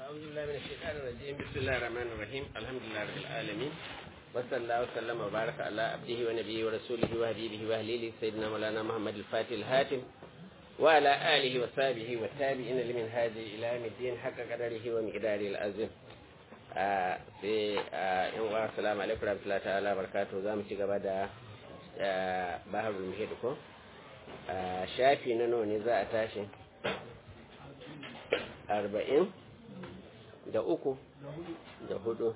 أعوذ بالله من الشيطان الرجيم بسم الله الرحمن الرحيم الحمد لله رب العالمين وصلى الله وسلم وبارك على عبده ونبيه ورسوله وحبيبه وأهليله سيدنا مولانا محمد الفاتح الهاتم وعلى آله وصحبه والتابعين لمن هذه إلى يوم الدين حق قدره ومقداره العظيم sai yan uwa assalamu alaikum warahmatullahi ta'ala barakatuh za mu ci gaba da baharul muhid ko shafi na nawa ne za a tashi arba'in da uku da hudu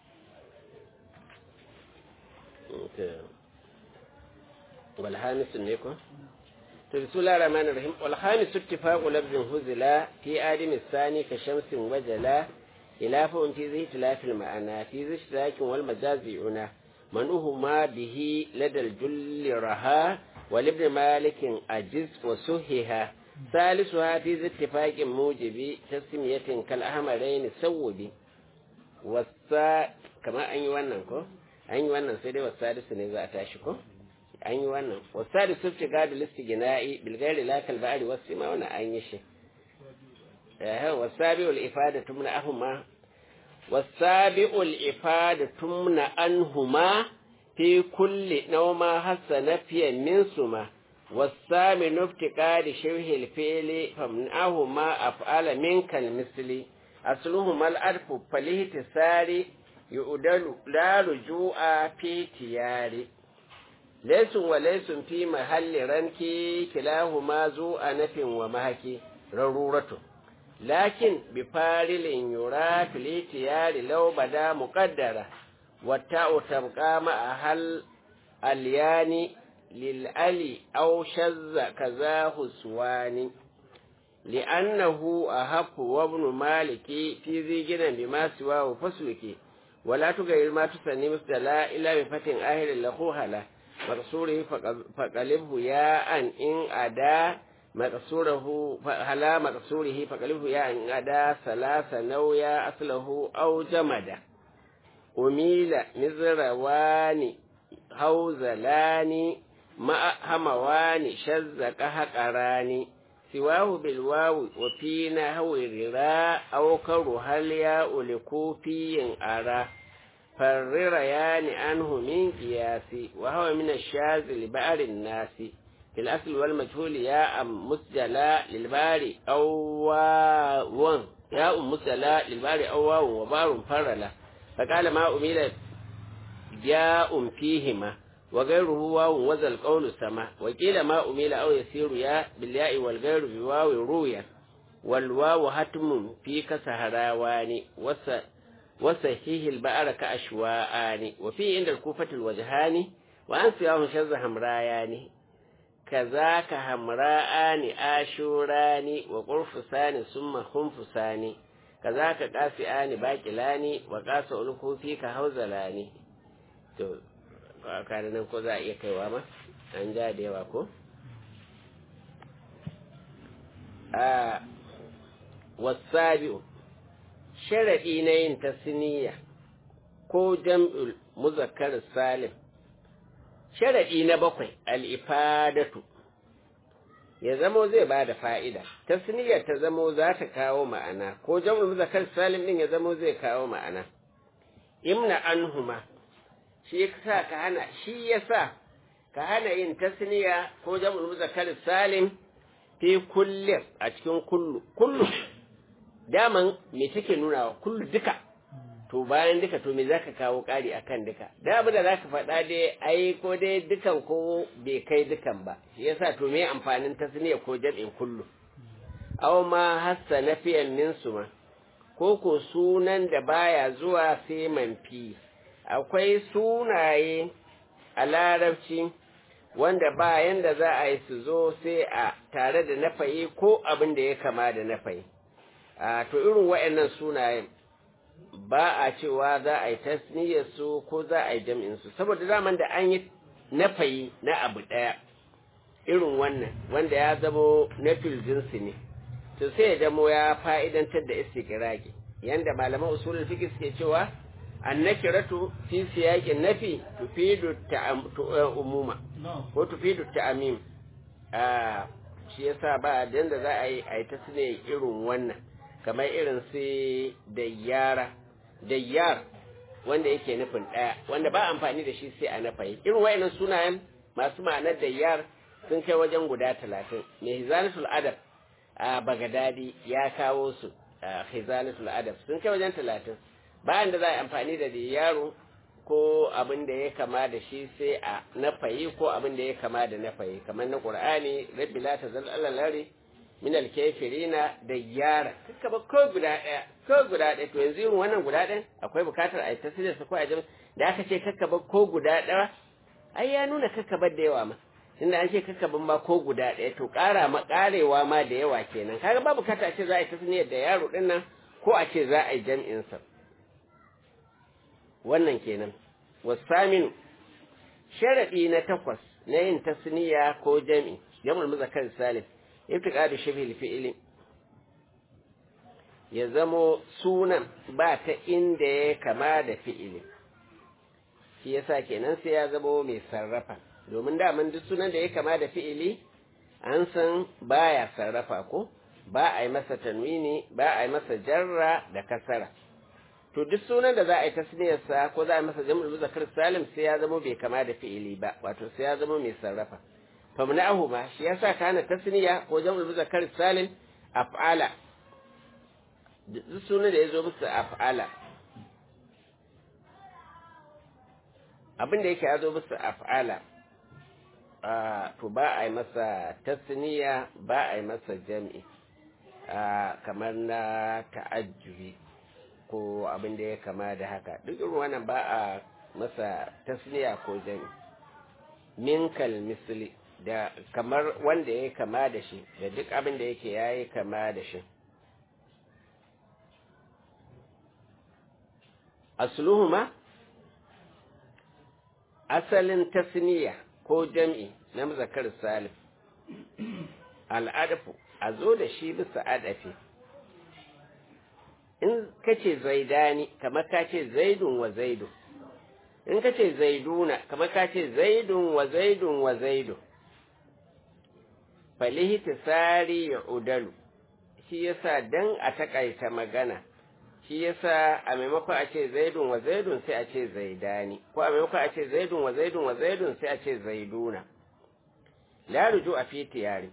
walhamisu ne ko to bismillah rahman rahim walhamisu ittifaqu lafzin huzila fi adami sani ka shamsin wajala khilafun fi zai tilafil ma'ana fi zai shirakin wal majazi una manuhu ma bihi ladal julli raha ولابن مالك أجز وسهها ثالثها في اتفاق موجب تسمية كالأحمرين سوبي والسا كما أني wannan ko an yi wannan sai dai wasadisu ne za a tashi ko an yi wannan wasadisu ce gadu listi gina'i bilgari lakal ba'ari wasu ma wani an yi shi wasabi'ul ifada tumna ahuma wasabi'ul ifada tumna anhuma في كل نوم حسن في منسما والثامن افتقاد شبه الفعل فمنعهما أفعال منك المثل أصلهما الألف فالاهتسار يؤدل لا رجوع في تيار ليس وليس في محل رنك كلاهما ذو أنف ومهك ضرورة لكن بفارل يرى في الاتيار لو بدا مقدرة والتاء تبقى مع هل اليان للألي أو شذ كذاه سواني لأنه أهف وابن مالك في ذي جنا بما سواه فسلك ولا تغير ما تسني مثلا إلا بفتن آهل لخوها له مقصوره فقلبه ياء إن أدا مقصوره هلا مقصوره فقلبه ياء إن أدا ثلاث نويا أصله أو جمده أميل مزروان هوزلان مع هموان شزك هقران سواه بالواو وفي نحو الرراء أو كره الياء لكوفي أرى فالرريان عنه من قياس وهو من الشاذ لبعر الناس في الأصل والمجهول ياء مسجلا للبار أو واو ياء مسجلا للبار أو واو وبار فرلا فقال ما أميل جاء فيهما وغيره واو وذا القول سما وقيل ما أميل أو يسير يا بالياء والغير بواو رويا والواو هتم فيك سهراوان وصحيح البأر كأشواءان وفي عند الكوفة الوجهان وأن سياهم شذ همرايان كذاك همراءان آشوران وقرفسان ثم خنفسان كذاك قاسئان باكلان وقاس ألوكو فيك هوزلان to kare nan ko za a iya kaiwa ma an ja da yawa ko a wasabi'u sharaɗi na yin tasniya ko jam'ul muzakkar salim sharaɗi na bakwai al'ifadatu ya zamo zai ba da fa'ida, tasniyar ta zamo za ta kawo ma'ana, ko jam'ul muzakkar salim ɗin ya zamo zai kawo ma'ana. Imna anhuma shi sa ka hana, shi ya sa ka hana yin tasniya ko jam'ul muzakkar salim fi kullum a cikin kullu. Kullu, daman me take nuna wa kullu duka, to bayan duka to me za ka kawo ƙari a kan duka. Da abu da za ka faɗa dai ai ko dai dukan ko bai kai dukan ba, shi yasa to me amfanin tasniya ko jam'in kullu. Aw ma hassa na fiyan minsu ma, ko ko sunan da baya zuwa sai manfi. Akwai sunaye a larabci wanda bayan da za a yi su zo sai a tare da nafayi ko abin da ya kama da nafayi. A to irin waɗannan sunayen ba a cewa za a yi tasniyar su ko za a yi jam'in su saboda zaman da an yi nafayi na abu ɗaya irin wannan wanda ya zamo na jinsi ne to sai ya zamo ya fa'idantar da istiqraqi yanda malaman usulul fiqh suke cewa annakiratu fi siyaqin nafi tufidu umuma ko tufidu ta'mim a shi yasa ba da za a yi a yi tasniyar irin wannan kamar irin su dayyara dayyar wanda yake nufin ɗaya wanda ba amfani da shi sai a nafayi irin wayannan sunayen masu ma'anar dayyar sun kai wajen guda talatin mai hizanatul adab a bagadadi ya kawo su a hizanatul adab sun kai wajen talatin bayan da za a amfani da yaro ko abin da ya kama da shi sai a nafayi ko abin da ya kama da nafayi kamar na qur'ani rabbi la tazal alalari min alkafirina da yara kaka ba ko guda ɗaya ko guda ɗaya to yanzu yin wannan guda ɗaya akwai bukatar a yi tasirin su ko a jami'a da aka ce kaka ba ko guda ɗaya ai ya nuna kaka ba da yawa ma inda an ce kaka ban ma ko guda ɗaya to ƙara ma ƙarewa ma da yawa kenan kaga ba bukata a ce za a yi tasniyar da yaro ɗin nan ko a ce za a yi jam'in sa wannan kenan wasaminu sharaɗi na takwas na yin tasniya ko jam'i jam'ul muzakkar salim ibtiqadu shibhil fi'li ya zamo sunan ba ta inda ya kama da fi'ili shi yasa kenan sai ya zamo mai sarrafa domin daman duk sunan da ya kama da fi'ili an san baya sarrafa ko ba a yi masa tanwini ba a yi masa jarra da kasara to duk sunan da za a yi tasniyarsa ko za a yi masa jam'ul muzakkar salim sai ya zamo bai kama da fi'ili ba wato sai ya zamo mai sarrafa famna'ahuma shi yasa kana tasniya ko jam'ul muzakkar salim af'ala duk sunan da yazo musu af'ala abin da yake yazo musu af'ala to ba a yi masa tasniya ba a yi masa jam'i kamar na ta'ajjubi ko abin da ya kama da haka duk irin wannan ba a masa tasniya ko jam'i min kal misli da kamar wanda ya kama da shi da duk abin da yake ya yi kama da shi asluhuma asalin tasniya ko jam'i na mazakar salif al'adafu a zo da shi bisa adafi in kace zaidani kamar ka ce zaidun wa zaidun in kace zaiduna kamar ka ce zaidun wa zaidun wa zaidun falihi tsari ya udalu shi yasa dan a takaita magana shi yasa a maimakon a ce zaidun wa zaidun sai a ce zaidani ko a maimakon a ce zaidun wa zaidun wa zaidun sai a ce zaiduna la ruju a fiti yare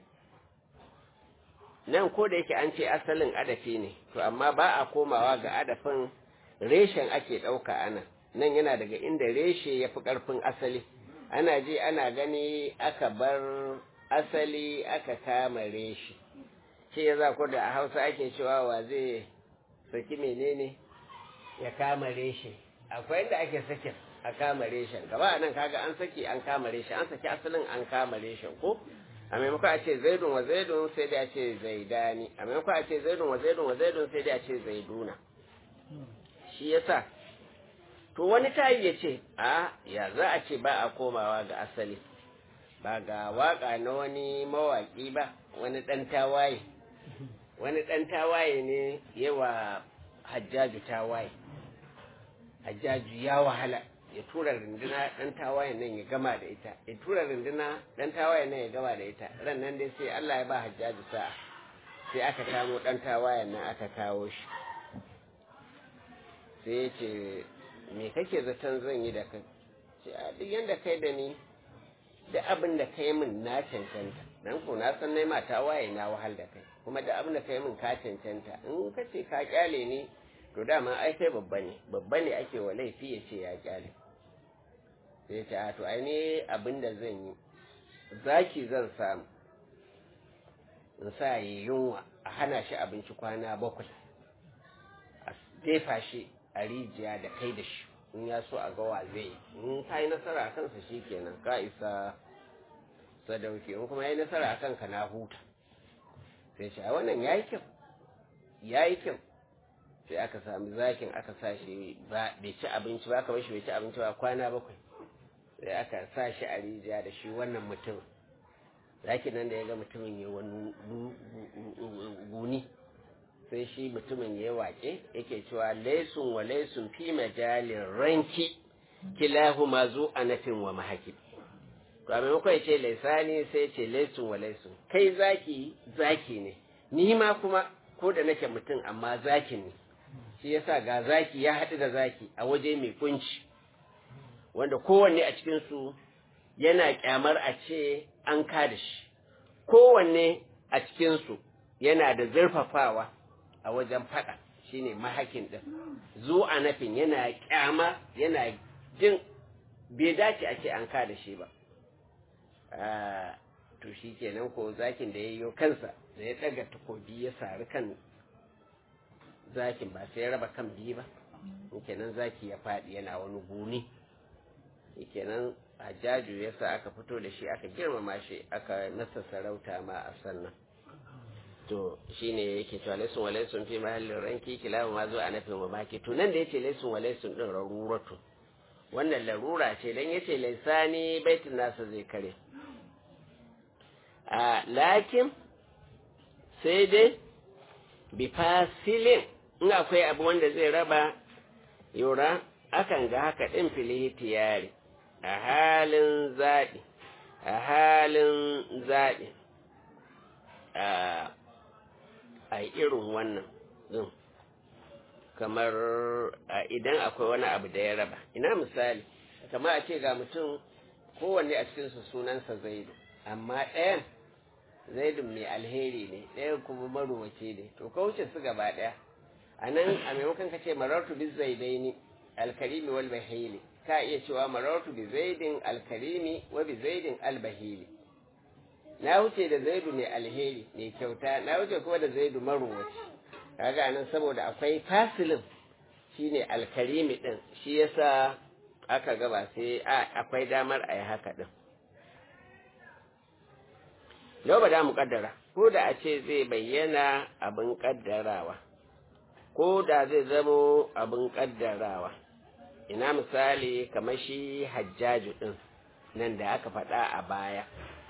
nan ko da yake an ce asalin adafi ne to amma ba a komawa ga adafin reshen ake ɗauka ana nan yana daga inda reshe ya fi ƙarfin asali ana ji ana gani aka bar asali aka kama reshi shi ya za ku da a hausa ake cewa wa zai saki menene ya kama reshe akwai inda ake sakin a kama reshen gaba nan kaga an saki an kama reshen an saki asalin an kama reshen ko a maimakon a ce zaidun wa zaidun sai dai a ce zaidani a maimakon a ce zaidun wa zaidun wa zaidun sai dai a ce zaiduna shi yasa to wani tayi ya ce a ya za a ce ba a komawa ga asali ba ga waka na wani mawaki ba wani ɗan tawaye wani ɗan tawaye ne yawa hajjaju tawaye hajjaju ya wahala ya tura rinduna ɗan tawaye nan ya gama da ita ya tura rinduna ɗan tawaye nan ya gama da ita ran nan dai sai Allah ya ba hajjaju sa'a sai aka kamo ɗan tawaye nan aka kawo shi sai ya ce me kake zaton zan yi da kai ce a duk yanda kai da ni da abin da kai min na cancanta dan ko na san nai mata waye na wahal da kai kuma da abin da kai min ka cancanta in ka ce ka kyale ni to dama ai kai babba ne babba ne ake wa laifi ya ce ya kyale sai ce a to ai ne abin da zan yi zaki zan samu in sa yi yunwa a hana shi abinci kwana bakwai a jefa shi a rijiya da kai da shi in ya so a gawa zai in ka yi nasara a kansa shi kenan ka isa sadauki in kuma ya yi nasara a kanka na huta sai shi a wannan ya yi kyau ya yi kyau sai aka sami zakin aka sa shi ba bai ci abinci ba aka shi bai ci abinci ba kwana bakwai sai aka sa shi a rijiya da shi wannan mutum zakin nan da ya ga mutumin ya wani guni sai shi mutumin ya waƙe yake cewa laisun wa laisun fi majalin ranki kilahu ma zu anafin wa mahaki to a maimakon ya ce laisani sai ce laisun wa laisun kai zaki zaki ne ni ma kuma ko da nake mutum amma zakin ne shi yasa ga zaki ya haɗu da zaki a waje mai kunci wanda kowanne a cikinsu yana kyamar a ce an kada shi kowanne a cikinsu yana da zurfafawa a wajen faɗa shine mahakin ɗin zu a nafin yana kyama yana jin bai dace a ce an kada shi ba to shi kenan ko zakin da ya yi kansa da ya ɗaga takobi ya sari kan zakin ba sai ya raba kan biyu ba kenan zaki ya faɗi yana wani guni kenan hajjaju ya sa aka fito da shi aka girmama shi aka nasa sarauta ma a sannan to shine yake cewa laisun wa laisun fi mahallin ranki kilahu ma zo a nafin mamaki to nan da yace laisun wa laisun din raruratu wannan larura ce dan yace laisani baitin nasa zai kare a lakin sai dai bi fasilin in akwai abu wanda zai raba yura akan ga haka din fili tiyari a halin zaɓi a halin zaɓi a irin wannan din kamar idan akwai wani abu da ya raba ina misali kamar a ce ga mutum kowanne a cikinsu sunansa zaidu amma ɗayan zaidun mai alheri ne ɗayan kuma marowace ne to ka wuce su gaba ɗaya a nan a maimakon ka ce marartu bi zaidaini alkarimi wal bahili ka iya cewa marartu bi zaidin alkarimi wa bi zaidin albahili na wuce da zaidu mai alheri mai kyauta na wuce kuma da zaidu marowaci kaga nan saboda akwai fasilin shine alkarimi din shi yasa aka gaba sai akwai damar a yi haka din yau ba da mu kaddara ko da a ce zai bayyana abin kaddarawa ko da zai zamo abin kaddarawa ina misali kamar shi hajjaju din nan da aka faɗa a baya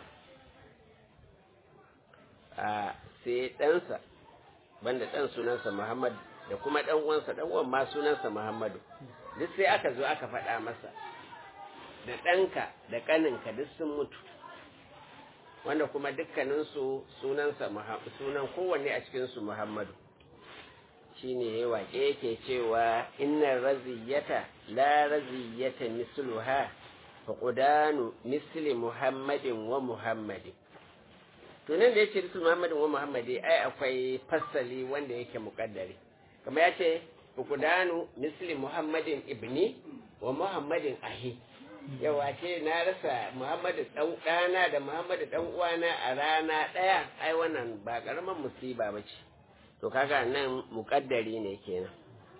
a sai ɗansa banda ɗan sunansa Muhammad da kuma ɗan uwansa ɗan uwan ma sunansa Muhammadu duk sai aka zo aka faɗa masa da ɗanka da ƙaninka duk sun mutu wanda kuma dukkaninsu sunansa sunan kowanne a cikinsu Muhammadu shine ya waƙe yake cewa inna raziyata la raziyata misluha faqudanu misli Muhammadin wa Muhammadin to nan da yace bisu Muhammadin wa Muhammadi ai akwai fassali wanda yake muƙaddari kamar yace fukudanu misli Muhammadin ibni wa Muhammadin ahi yawa ce na rasa Muhammadu dan ɗana da Muhammadu dan uwana a rana ɗaya ai wannan ba karaman musiba ba ce to kaga nan muƙaddari ne kenan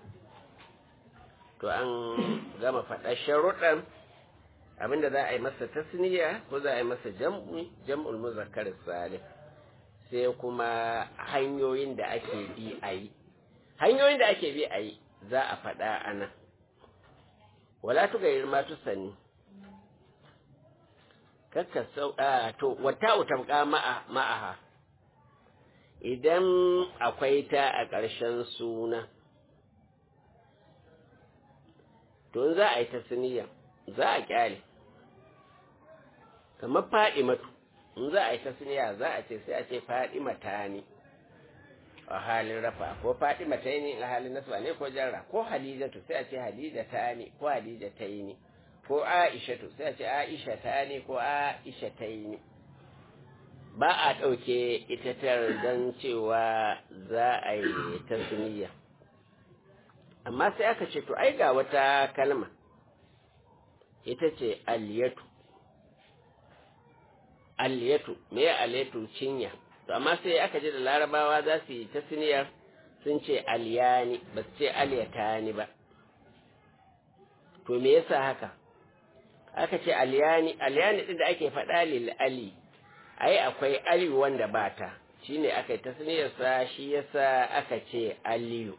to an gama faɗa sharuɗan abinda za a yi masa tasniya ko za a yi masa jam'i jam'ul muzakkar salih sai kuma hanyoyin da ake bi a yi hanyoyin da ake bi a yi za a faɗa a nan wala tu gairir ma tu sani kakka sau a to wata utabqa ma'a ma'aha idan akwai ta a ƙarshen suna to za a yi tasniya za a kyale kamar faɗi matu in za a yi ta suniya za a ce sai a ce faɗi mata ne a halin rafa ko faɗi mata ne a halin nasba ne ko jarra ko hadijatu sai a ce hadija ta ne ko hadija ta yi ne ko aishatu sai a ce aisha ta ne ko aisha ta yi ne ba a ɗauke ita tar don cewa za a yi ta suniya amma sai aka ce to ai ga wata kalma ita ce aliyatu aliyatu me ya aliyatu cinya to amma sai aka ji da larabawa za su yi ta siniyar sun ce aliyani ba su ce aliyatani ba to me yasa haka aka ce aliyani aliyani din da ake faɗa lil ali ai akwai ali wanda ba ta shine aka yi ta siniyar sa shi yasa aka ce aliyu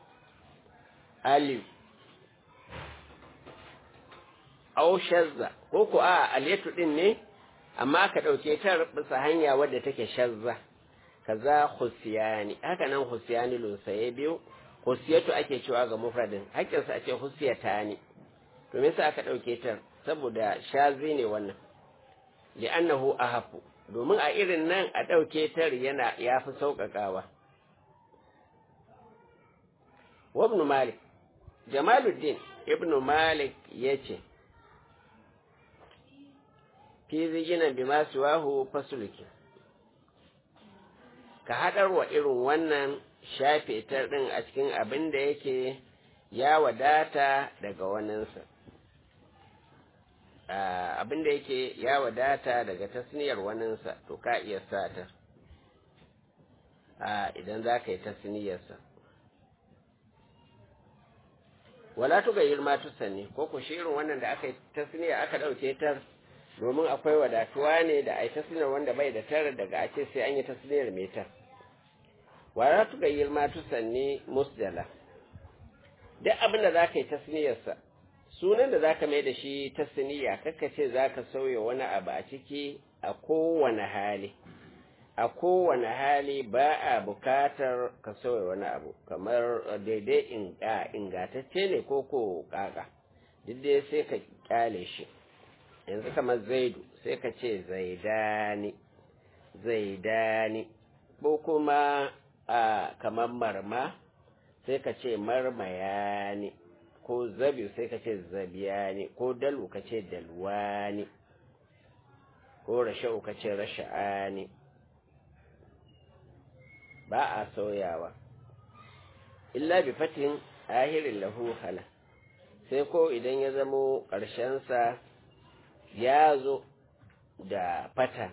aliyu au shazza ko ko a aliyatu din ne amma aka ɗauke ta bisa hanya wadda take shazza kaza husiyani haka nan husiyani lunsaye biyu husiyatu ake cewa ga mufradin hakkinsa a ce husiyata ne to me yasa aka ɗauke ta saboda shazi ne wannan li'annahu ahafu domin a irin nan a ɗauke ta yana ya fi sauƙaƙawa ibn malik jamaluddin ibn malik yace fi zigina bi masu wahu fasulki ka haɗar wa irin wannan shafe ta ɗin a cikin abin da yake ya wadata daga waninsa abin da yake ya wadata daga tasniyar waninsa to ka iya sata idan za ka yi tasniyarsa wala tuga yirma tusanni ko ku shi irin wannan da aka yi tasniya aka ɗauke ta domin akwai wadatuwa ne da a yi tasniyar wanda bai da tara daga a ce sai an yi tasniyar mai tar wala tuga yirma tusanni musdala duk abin da za ka yi tasniyarsa sunan da za ka mai da shi tasniya kakka ce za ka sauya wani abu a ciki a kowane hali a kowane hali ba a bukatar ka sauya wani abu kamar daidai ingatacce ne ko ko kaka duk dai sai ka kyale shi yanzu kamar zaidu sai ka ce zaidani zaidani ko kuma a kamar marma sai ka ce marmayani ko zabi sai ka ce zabiyani ko dalu ka ce dalwani ko rasha'u ka ce rasha'ani ba a sauyawa illa bi fatin ahirin lahu hala sai ko idan ya zamo ƙarshensa ya zo da fata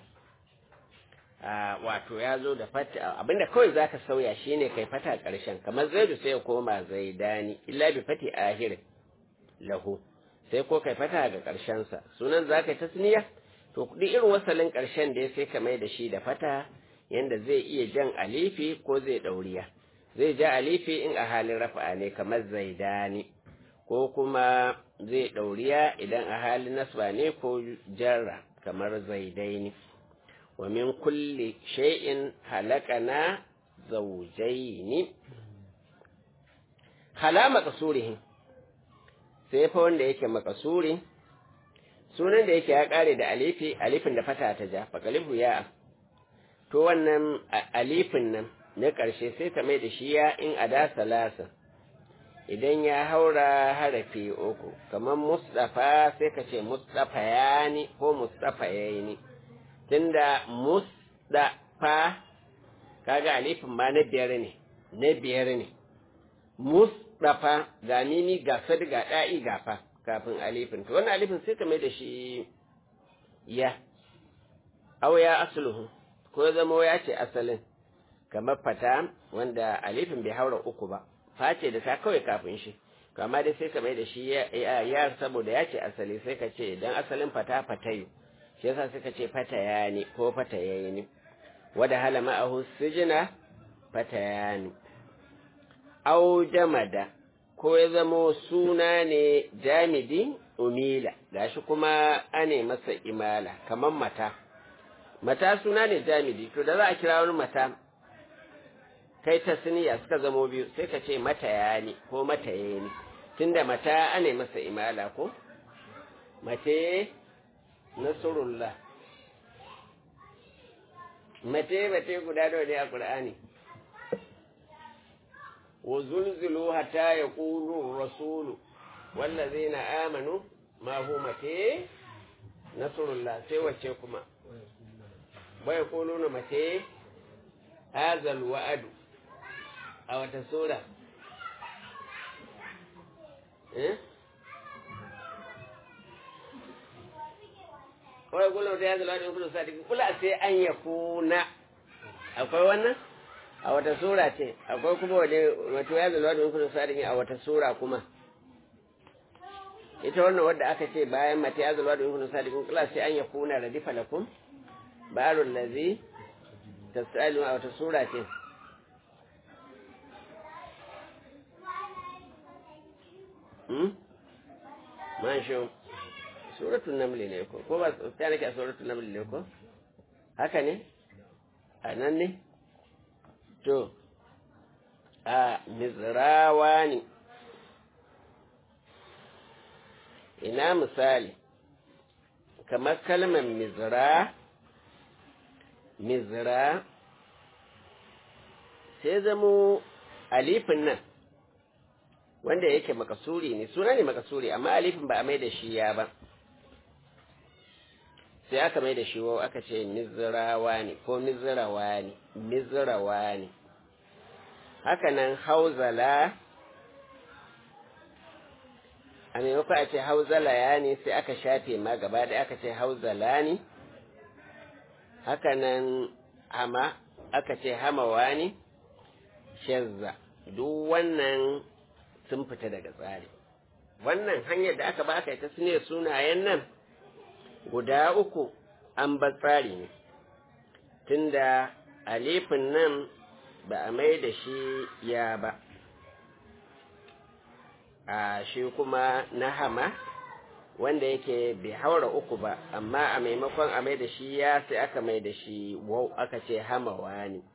wato ya zo da fata abinda kawai za ka sauya shi ne kai fata ƙarshen kamar zaidu sai ya koma zaidani illa bi fati ahirin lahu sai ko kai fata ga ƙarshensa sunan za ka yi tasniya to duk irin wasalin ƙarshen da ya sai ka mai da shi da fata yanda zai iya jan alifi ko zai ɗauriya zai ja alifi in a halin rafa'a ne kamar zaidani ko kuma zai ɗauriya idan a halin nasba ne ko jarra kamar zaidaini wa min kulli shay'in halakana zawjaini hala maqsurihi sai fa wanda yake maqsuri sunan da yake ya kare da alifi alifin da fata ta ja faqalibu ya to wannan alifin nan na ƙarshe sai ta mai da shi ya in ada salasa idan ya haura harafi uku kamar mustafa sai ka ce mustafa ya ni ko mustafa ya yi ni tunda mustafa kaga alifin ma na biyar ne na biyar ne mustafa ga mimi ga sad ga da'i ga fa kafin alifin to wannan alifin sai ka mai da shi ya aw ya asluhu ko zama ya ce asalin kamar fata wanda alifin bai haura uku ba face da ta kawai kafin shi kama dai sai ka mai da shi ya saboda ya ce asali sai ka ce dan asalin fata fatayu shi yasa sai ka ce fata ya ne ko fata ya ne wada hala ma'ahu sijina fata ya ne au jamada ko ya zamo suna ne jamidi umila gashi kuma ane masa imala kamar mata mata suna ne jamidi to da za a kira wani mata kai ta siniya suka zamo biyu sai ka ce mata ya ne ko mata ya ne tunda mata ane masa imala ko mace nasrullah mace mace guda nawa ne a qur'ani wa zulzulu hatta yaqulu rasulu wallazina amanu ma hu mace nasrullah sai wace kuma bai kuluna mace hazal wa'adu a wata sura eh kawai kullum ta yanzu ladin kullum sadi kula sai an ya kuna akwai wannan a wata sura ce akwai kuma wani wato ya zalwa da kullum sadi a wata sura kuma ita wannan wadda aka ce bayan mata ya zalwa da kullum sadi kula sai an ya kuna radifa lakum barul ladzi tasalu a wata sura ce hmm masho suratul naml ne ko ko ba ta nake a suratul naml ne ko haka ne a nan ne to a mizrawa ne ina misali kamar kalmar mizra mizra sai zamo alifin nan wanda yake makasuri ne suna ne makasuri amma alifin ba a mai da shi ya ba sai aka mai da shi wau aka ce mizrawa ne ko mizrawa ne mizrawa ne haka nan hauzala a maimakon a ce hauzala ya ne sai aka shafe ma gaba ɗaya aka ce hauzala ne haka nan hama aka ce hamawa ne shazza duk wannan sun fita daga tsari wannan hanyar da aka baka ita su ne sunayen nan guda uku an bar tsari ne tunda alifin nan ba a mai da shi ya ba a shi kuma na hama wanda yake bai haura uku ba amma a maimakon a mai da shi ya sai aka mai da shi wau aka ce hamawa ne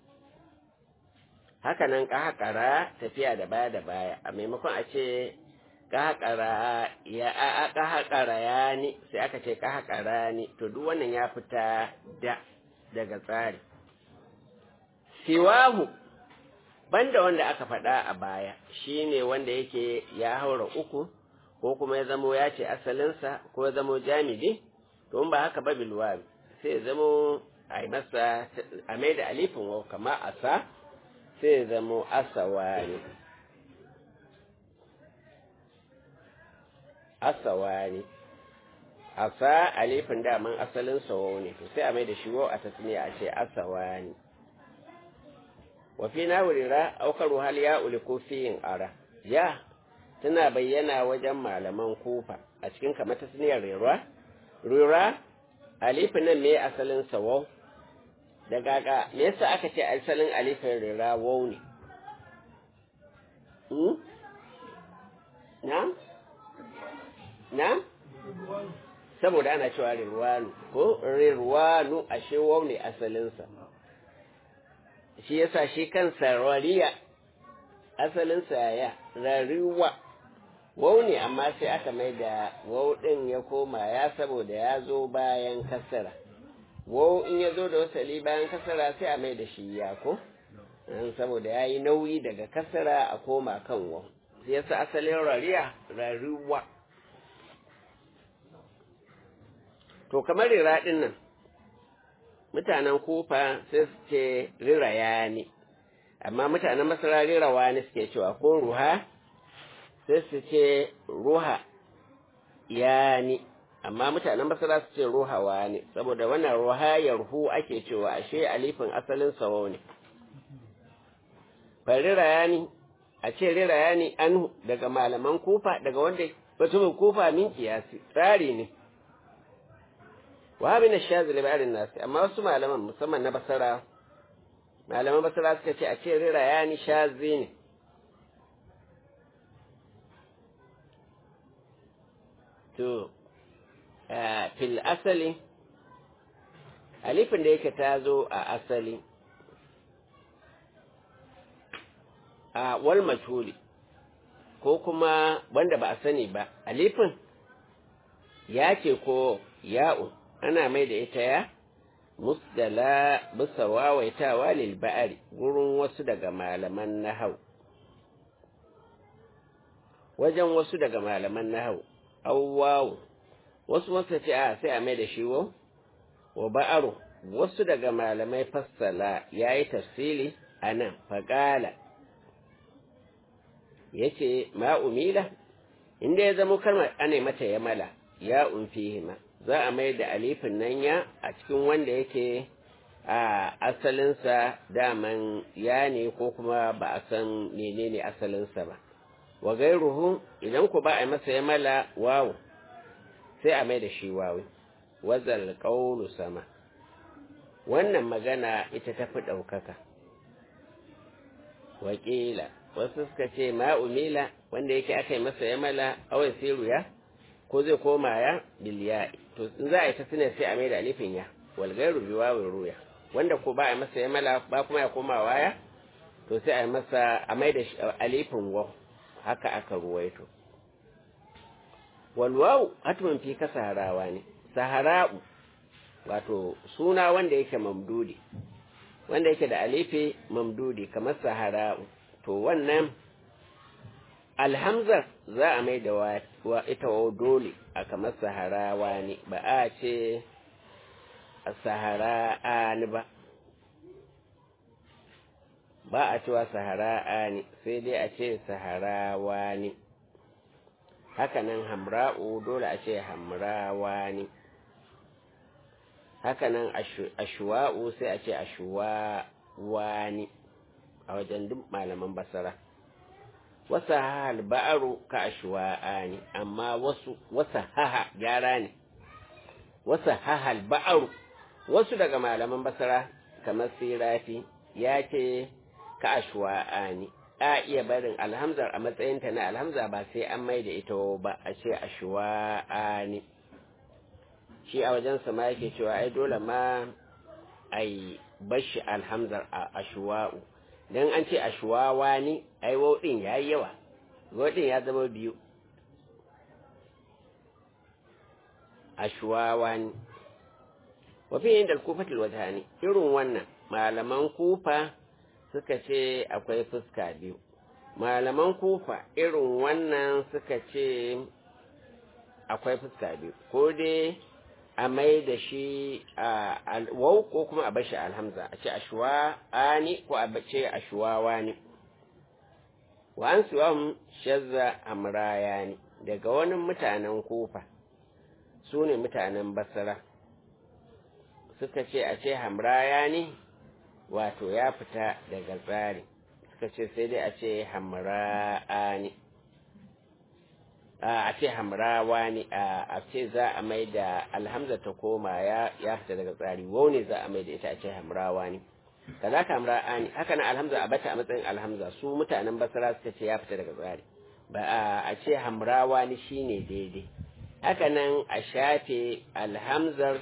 haka nan ƙahaƙara tafiya da baya da baya a maimakon a ce ƙahaƙara ya a ƙahaƙara ya ni sai aka ce ƙahaƙara ni to duk wannan ya fita da daga tsari siwahu banda wanda aka faɗa a baya shine wanda yake ya haura uku ko kuma ya zamo ya ce asalinsa ko ya zamo jamidi to in ba haka ba bilwa sai ya zamo a yi masa a mai da alifin wau kama asa sai ya zamo asawa ne asawa ne asa alifin daman asalin sawo ne to sai a mai da shi wau a tasniya a ce asawa ne wa fi na wurira aukaru hal ya uli ko fiyin ara ya tana bayyana wajen malaman kufa a cikin kamar tasniyar rira rira alifin nan me asalin sawo da gaga me yasa aka ce asalin alifin rira wau ne na na saboda ana cewa rirwanu ko rirwanu ashe wau ne asalinsa shi yasa shi kansa rariya asalinsa ya rariwa wau ne amma sai aka mai da wau ɗin ya koma ya saboda ya zo bayan kasara wau in ya zo da wasali bayan kasara sai a mai da shi ya ko saboda ya yi nauyi daga kasara a koma kan wau sai yasa asalin rariya rariwa to kamar rira ɗin nan mutanen kufa sai su ce riraya ne amma mutanen masara rirawa ne suke cewa ko ruha sai su ce ruha ya ne amma mutanen masara su ce ruhawa ne saboda wannan ruha yarhu ake cewa ashe alifin asalin sawo ne fa riraya ne a ce riraya ne an daga malaman kufa daga wanda mutumin kufa min kiyasi tsari ne wa min ash-shazili ba'rin nasi amma wasu malaman musamman na basara malaman basara suka ce a ce rira ya ni shazi ne to fil asali alifin da yake ta zo a asali a wal majhuli ko kuma wanda ba a sani ba alifin ya ce ko ya'u ana mai da ita ya musdala bisa wawaitawa lil ba'ari gurin wasu daga malaman nahau wajen wasu daga malaman nahau awwawu wasu wasu ce a sai a mai da shi wo wa ba'aru wasu daga malamai fassala ya yi tafsili a nan faƙala ya ce ma'umila inda ya zama kalmar ana mata ya mala ya umfihima za a mai da alifin nan ya a cikin wanda yake a asalinsa daman ya ne ko kuma ba a san menene asalinsa ba wa gairuhu idan ku ba a masa ya mala wawu sai a mai da shi wawi wazal qawlu sama wannan magana ita ta fi ɗaukaka wakila wasu suka ce ma'umila wanda yake aka yi masa ya mala awai siru ya ko zai koma ya biliya to in za a yi ta sinar sai a mai da alifin ya walgairu bi wawin ruya wanda ko ba a masa ya mala ba kuma ya koma waya to sai a yi masa a mai da alifin wa haka aka ruwaito walwawu hatman fi ka saharawa ne sahara'u wato suna wanda yake mamdudi wanda yake da alifi mamdudi kamar sahara'u to wannan alhamzar za a mai da wa ita wa dole a kamar saharawa ne ba a ce sahara'a ni ba ba a cewa sahara'a ne sai dai a ce saharawa ne hakanan hamra'u dole a ce hamrawa ne hakanan ashuwa'u sai a ce ashuwawa ne a wajen duk malaman basara wasu hahal ba'aru ka ashuwa'a ne amma wasu wasu haha gyara ne wasu hahal ba'aru wasu daga malaman basara kamar sirafi ya ce ka ashwa'a ne a iya barin alhamzar a matsayinta na alhamza ba sai an mai da ita ba a ce ashwa'a ne shi a wajen ma yake cewa ai dole ma ai bashi alhamzar a ashwa'u dan an ce ashwawa ne ai wauɗin ya yi yawa wauɗin ya zama biyu ashwawa ne wafi yin da kufatul wajhani irin wannan malaman kufa suka ce akwai fuska biyu malaman kufa irin wannan suka ce akwai fuska biyu ko dai a mai da shi a wau ko kuma a bashi alhamza a ce ashuwa ani ko a ce ashuwa wani wa an siwam shazza amraya ne daga wani mutanen kufa su ne mutanen basra suka ce a ce hamraya ne wato ya fita daga tsari suka ce sai dai a ce hamra'a ne a ce hamrawa ne a ce za a mai da alhamza ta koma ya fita daga tsari wau ne za a mai da ita a ce hamrawa ne kaza ka hamra'a ne haka nan alhamza a bata a matsayin alhamza su mutanen basara suka ce ya fita daga tsari ba a ce hamrawa ne shine daidai haka nan a shafe alhamzar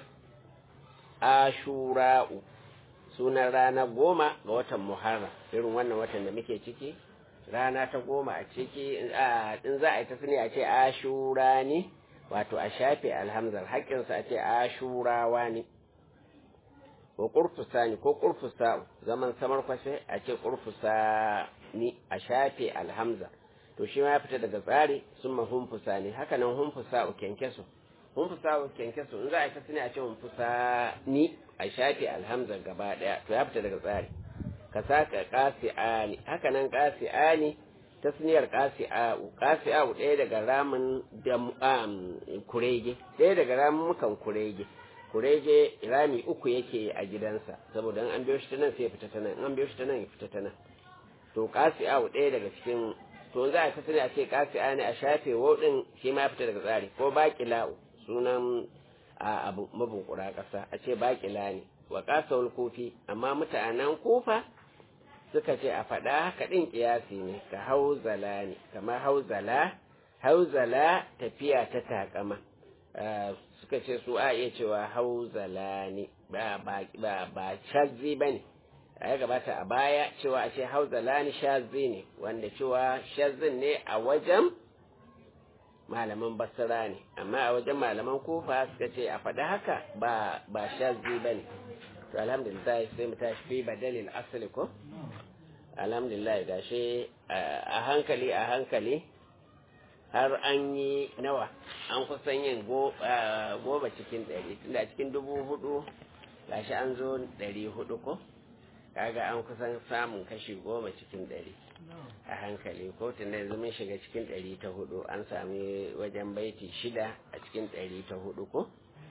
ashura'u sunan rana goma ga watan muharram irin wannan watan da muke ciki rana ta goma a ciki in za a yi ta sani a ce ashura ne wato a shafe alhamzar haƙƙinsa a ce ashurawa ne ko ƙurfusa ne ko ƙurfusa zaman samar kwashe a ce ƙurfusa ni a shafe alhamza to shi ma ya fita daga tsari sun ma humfusa ne haka nan humfusa u kyankyaso humfusa u kyankyaso in za a yi ta sani a ce humfusa ni a shafe alhamza gaba ɗaya to ya fita daga tsari ka saka ƙasi'ani haka nan ƙasi'ani tasniyar ƙasi'a'u ƙasi'a'u ɗaya daga ramin da kurege ɗaya daga ramukan kurege kurege rami uku yake a gidansa saboda an biyo shi ta nan sai ya fita ta nan an biyo shi ta nan ya fita ta nan to ƙasi'a'u ɗaya daga cikin to za a ta sani a ce ƙasi'ani a shafe woɗin shi ma ya fita daga tsari ko baƙila'u sunan abu mabunkura ƙasa a ce baƙila ne wa ƙasawar kofi amma mutanen kofa suka ce a faɗa haka ɗin ƙiyasi ne ka hauzala ne kamar hauzala hauzala tafiya ta takama suka ce su a iya cewa hauzala ne ba ba shazzi ba ne a ya gabata a baya cewa a ce hauzala ne shazzi ne wanda cewa shazzin ne a wajen malaman basira ne amma a wajen malaman kofa suka ce a faɗa haka ba ba shazzi ba ne to alhamdulillah sai mu tashi fi badalil asali ko alhamdulillah gashi a hankali a hankali har an yi nawa an kusan yin goma cikin ɗari tunda cikin dubu hudu gashi an zo ɗari hudu ko kaga an kusan samun kashi goma cikin ɗari a hankali ko tunda yanzu mun shiga cikin ɗari ta hudu an sami wajen baiti shida a cikin ɗari ta hudu ko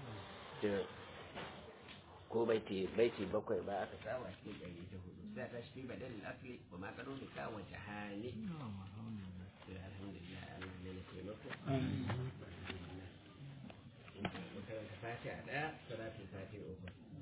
ko baiti baiti bakwai ba aka samu a cikin ɗari ta hudu sai ta shi badal asli wa ma kado ni ka wa jahani alhamdulillah Allah ne ya taimako Fatiha ɗaya, salatin fatiha uku.